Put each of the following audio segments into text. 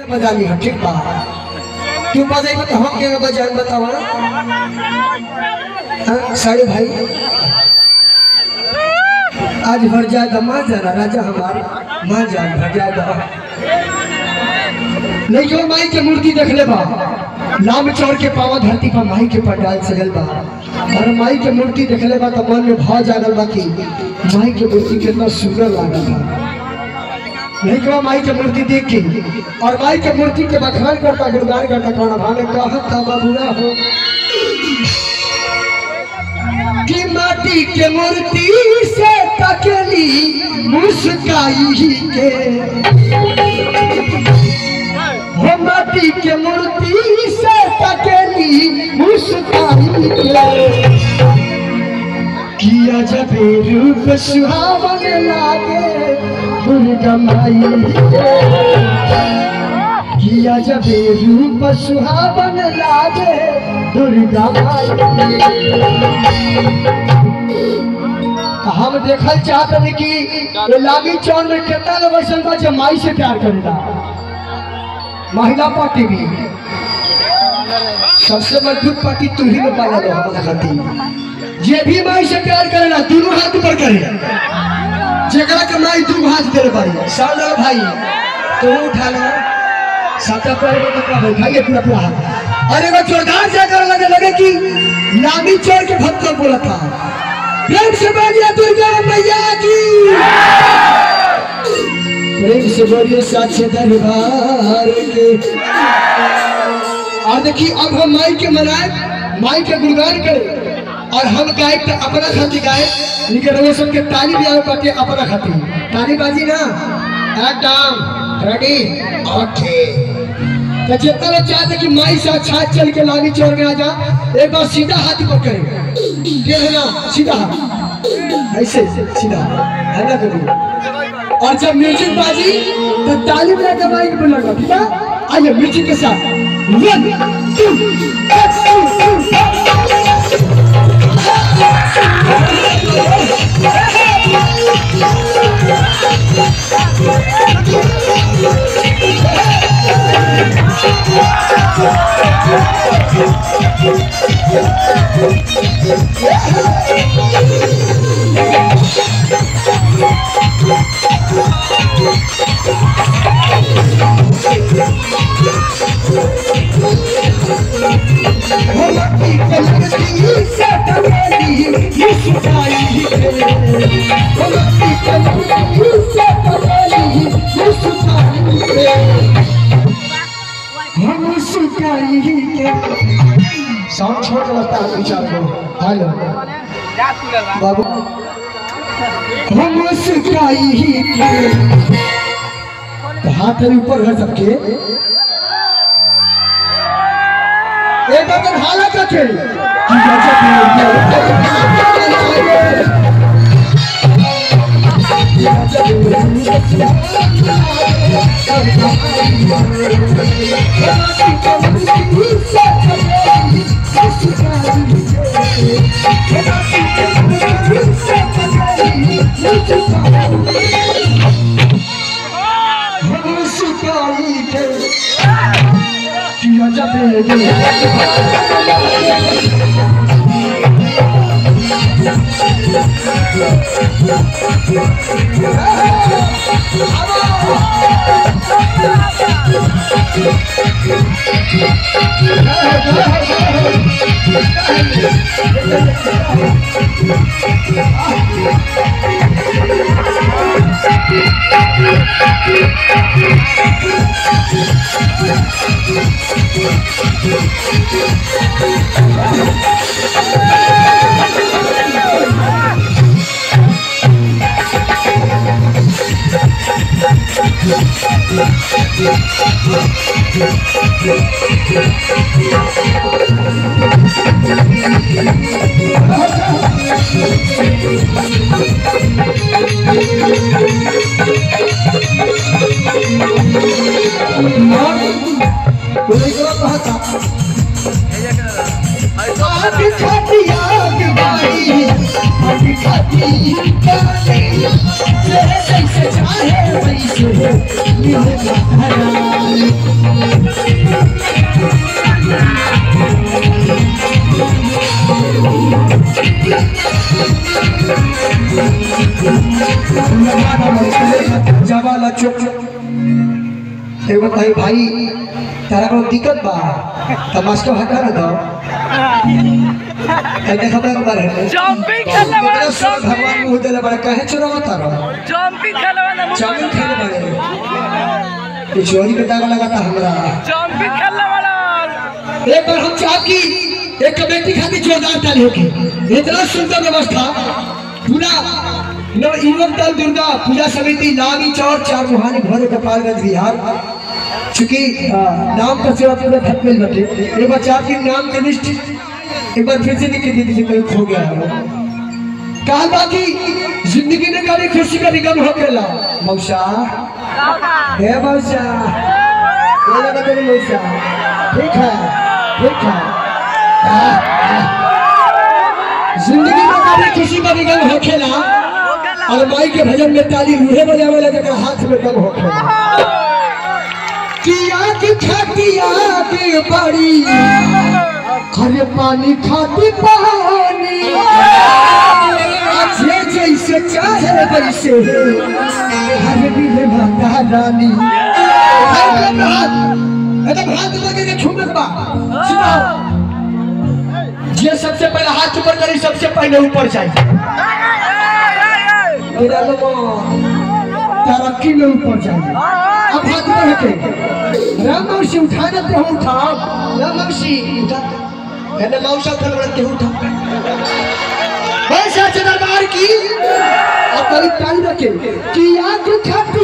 बजा ली ठीक बा तू बजेगा तो हम के बजाए बतावा हाँ, साड़ू भाई आज भर जाए तो माँ जाना राजा हमार माँ जान भर जाए तो नहीं जो माई के मूर्ति देख ले बा लाम चौर के पावा धरती पर माई के पंडाल सजल बा और माई के मूर्ति देख ले बा तो मन में भाव जागल बा कि माई के मूर्ति कितना सुंदर लागल बा नहीं कहा माई के मूर्ति देख के और माई के मूर्ति के बखान करता गुणगान करता कौन भाने कहा था बाबूरा हो कि माटी के मूर्ति से तकली मुस्काई ही के हो माटी के मूर्ति से तकली मुस्काई के किया जब रूप सुहावन लागे दुर्गा माई के किया जब रूप सुहावन लागे दुर्गा माई के। हम देखल चाहत हनी कि ये लागी चौर में कितना लोग ऐसा बा जो माई से प्यार करेला महिला पार्टी भी सबसे मजबूत पार्टी तू ही में पाला दो हमारा खातिर जे भी माई से प्यार करेला दोनों हाथ ऊपर करे जेकरा के माई दू हाथ दे पारी सामने भाई तो उठा लो साता पैर में कपड़ा बैठाइए पूरा पूरा हाथ अरे वो जोरदार जाकर लगे लगे कि लामी चोर के भक्त को बोला था प्रेम से बोलिए दुर्गा मैया की प्रेम से बोलिए साक्षी दरबार के और देखिए अब हम माई के मनाए माई के गुणगान करें और हम गाय तो अपना खातिर गाय लेकिन रउआ सब के ताली भी आवे पाते अपना खातिर ताली बाजी ना एकदम रेडी ओके तो जितना लोग चाहते कि माई से अच्छा चल के लागी चोर में आ जा एक बार सीधा हाथ ऊपर करें टेढ़ ना सीधा हाथ ऐसे सीधा है ना कभी और जब म्यूजिक बाजी तो ताली बजा के माइक पर लगा ठीक है आइए म्यूजिक के साथ वन टू साउंड छोड़ के लगता है विचार को हेलो बाबू हम मुस्काई ही के तो हाथ अभी ऊपर है सबके एक बार हालत रखे कि गजब मुस्काई के कि गजब कोई को कहता आग खाती आग बारी आग खाती गाने तेरे जैसे चाहे वैसे मिल हराई एगो कही भाई तारा कोनो दिक्कत बा त मास्टर हटा ना दो कहीं खबर के बारे में जंपिंग खेलने वाला मेरा सर भगवान मुंह देले बड़ा कहे चुरावा तारा जंपिंग खेलने वाला चावल खेले बड़े ये चोरी के दाग लगाता हमरा जंपिंग खेलने वाला एक बार हम चाह की एक कमेटी खाती जोरदार ताली होगी इतना सुंदर व्यवस्था पूरा नव युवक दल दुर्गा पूजा समिति नागी चौर चार मुहानी भोरे गोपालगंज बिहार चूंकि अ, नाम का सेवा पूरा खत्म मिल बटे एक बार चाह की नाम के लिस्ट एक बार फिर से लिख के दे दीजिए कहीं खो गया है वो। कहा बाकी जिंदगी में कभी खुशी का निगम हो गया मौसा हे मौसा बोले ना तेरी मौसा ठीक है ठीक है आह, आह। जिंदगी में कभी खुशी का निगम हो खेला और माई के भजन में ताली उहे बजावे लगे के हाथ में दम हो खेला किया की खतिया के बड़ी हरे पानी खाती पानी अच्छे जैसे चाहे वैसे हरे भी माता रानी एकदम हाथ एकदम हाथ लगे के छूने के बाद सुनाओ जे सबसे पहले हाथ ऊपर करी सबसे पहले ऊपर चाहिए मेरा लोगों तरक्की में ऊपर चाहिए अब हाथ में रखे राम मौसी उठाना तो हम उठाओ राम मौसी उठा कहने मौसा उठा बड़ा के उठा वैसे अच्छे दरबार की अब कभी ताली रखे कि आग खाती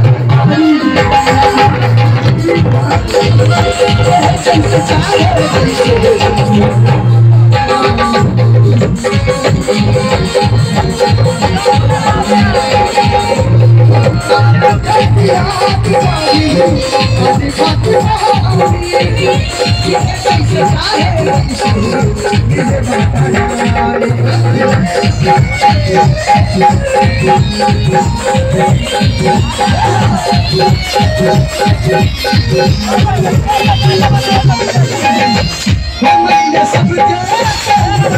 मैया सबके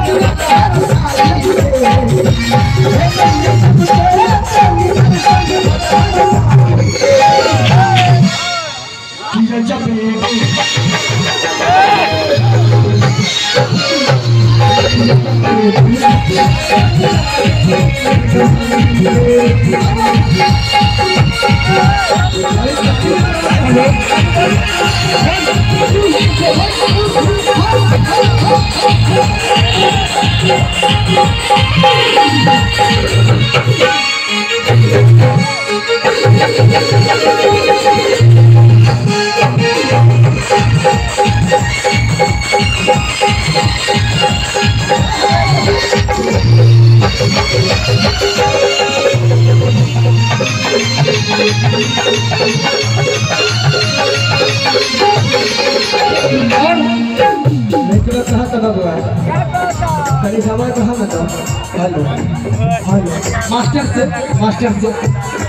लेकिन कहाँ का बाबू है कहीं समय कहाँ बताओ हेलो हेलो मास्टर से मास्टर से